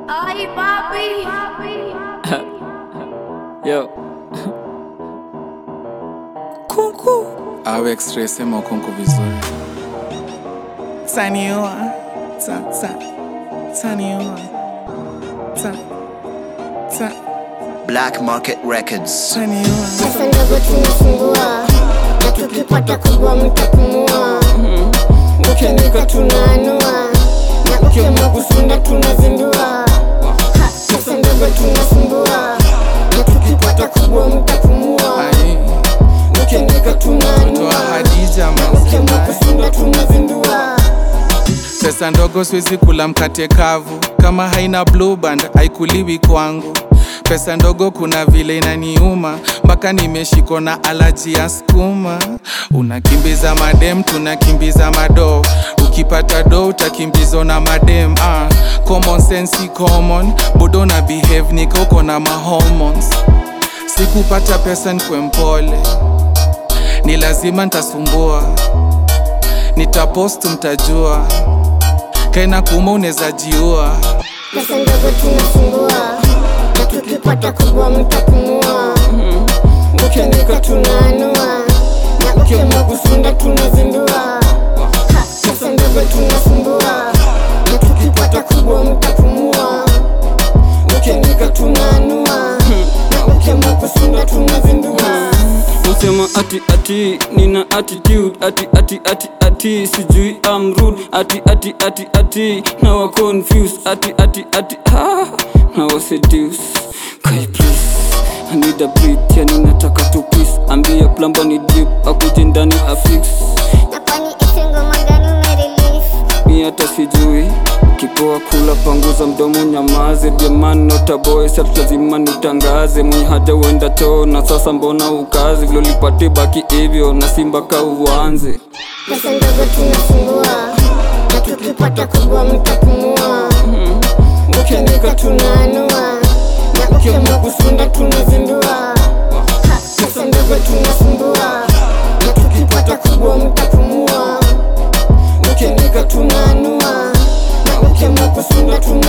Ay, papi. Yo. Kuku awe x-ray sema ukonko vizuri taniua ta, ta, taniua ta, ta, Black Market Records. taniua Pesa ndogo tunasumbua na tukipata kubwa mtapumua. Ukiandika tunaanua na ukiamua kusunda tunazindua. Ha, Pesa ndogo tunasumbua na tukipata kubwa mtapumua. ai Ukiandika toa tunaanua hadija ukiamua mausai kusunda tunazindua. pesa ndogo siwezi kula mkate kavu kama haina blue band haikuliwi kwangu pesa ndogo kuna vile inaniuma mpaka nimeshikwa na alaji ya skuma unakimbiza madem tunakimbiza mado ukipata do utakimbizwa na madem ah. common sense si common bodo na behave nikauko na mahormones sikupata pesa nkwe mpole ni lazima ntasumbua nitapost mtajua kaina kuma unaweza jiua Pesa ndogo tunasumbua na tukipata kubwa mtapumua. Ukiandika tunaanua na ukiamua kusunda tunazindua. Ha, Pesa ndogo tunasumbua na tukipata kubwa mtapumua. Ukiandika tunaanua na ukiamua kusunda tunazindua. Usema ati ati nina attitude ati ati ati ati sijui I'm rude ati ati ati ati now I confused ati ati ati ah now I seduce Kai please I need a breath yani nataka tu peace ambia plumber ni drip akuje ndani afix Na kwani isi ngoma gani umerelease? mi hata sijui kipoa kula panguza mdomo nyamaze jamani notaboy sat lazima nitangaze mwenye haja uenda choo na sasa mbona ukazi vilolipate baki hivyo na simba ka uanze Pesa ndogo tunasumbua na tukipata kubwa mtapumua. Ukiandika tunaanua na ukiamua kusunda tunazindua. Ha, Pesa ndogo tunasumbua na tukipata kubwa mtapumua. Ukiandika tunaanua na ukiamua kusunda tunazindua.